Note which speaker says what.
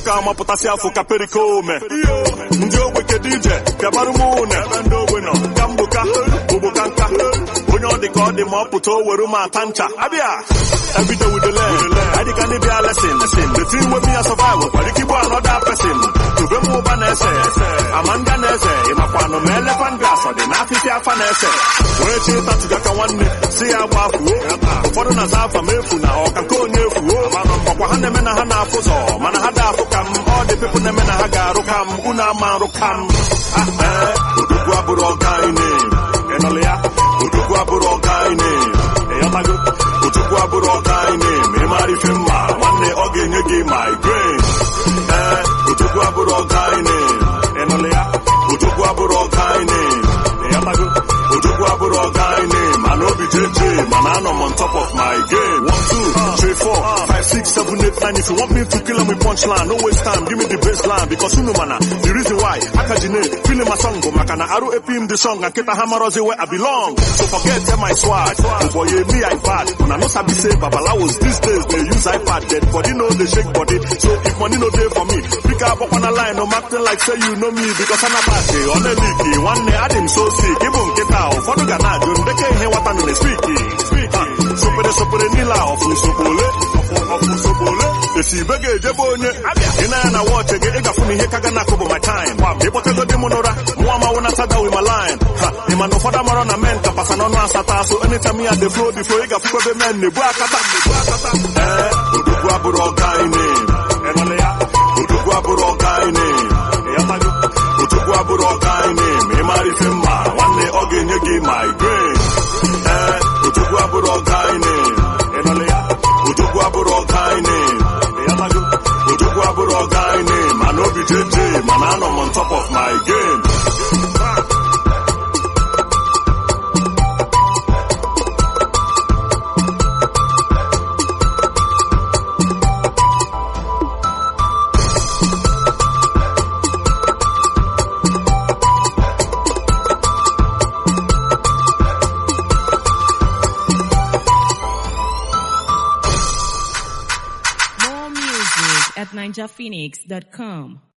Speaker 1: nwoke amapụtasị afụ ka perikome ndị ogbe kedu ije gabarụ m une ebe ndị ogbe nọ ka mgboka ogboka nka onye ọ dị ka ọ dị ma ọ pụta o were m ata ncha abịa everyday with the leg adịka ndị bịa lesin the team wey me a survive kwara ike igbu another person tube m ụba na-ese amanda na-eze ịmakwanụ ma elephant grass ọ dị n'afịfịa afa na-ese wee chi ịtatụga ka nwanne si ya gba fuo ụfọdụ na-aza afa m efu na ọka nke onye efuo ọkwa ha na-eme na ha na-afụ ụzọ mana ha da-afụ ka m ọ dị pepụ na-eme na ha ga-arụ ka m unu ama arụ ka m ee odogwu abụrụ ọga anyị ịnụlụ ya odogwu abụrụ ọga anyị ịghọtago odogwu abụrụ ọga anyị ma ị mara ife mma nwanne ọ ga-enye gị migraine ee odogwu abụrụ ọga anyị ịnụlụ ya odogwu abụrụ ọga anyị ịghọtago odogwu abụrụ ọga anyị mana obi jeje mana anọ m on top of my game one two three four five six seven eight nine if you want me to kill them with punchline no waste time give me the baseline because unu mana the reason why aka ji na feeling my song bụ maka na arụ epim the song and nkịta ha marozi where I belong so forget tell my swag for ye me iPad una no sabi say babalawos these days dey use iPad dead body no dey shake body so if money no dey for me pick up on a line no acting like say you know me because I'm a party ọ na-eliki nwanne adị m so sick ịbụ nkịta ụfọdụ ga na-ajụ ndeke ihe nwata nọ na spiki sopere sopere niile a ọfụ nsogbu ole ọfụ nsogbu ole esi ibe ga-ejebe onye ị na ya na wọchị gị ịgafụ na ihe ka ga na-akụ bụ my time ịkpọtego di m n'ụra mụọ ma wụna tada wi ma line ha ị ma na ụfọdụ amarọ na men kapasa n'ọnụ asatọ asụ anytime ya dey flow before ị gafụkwa ebe men na-ebu akata ee odogwu abụrụ ọga anyị ịnụlụ ya odogwu abụrụ ọga anyị ịghọtago odogwu abụrụ ọga anyị ma ị mara ife mma nwanne ọ ga-enye gị migraine ee odogwu abụrụ ọga anyị ịnụlụ ya odogwu abụrụ ọga anyị ịghọtago odogwu abụrụ ọga anyị mana obi jeje mana anọ m on top of my game
Speaker 2: More music at ninjaphoenix.com.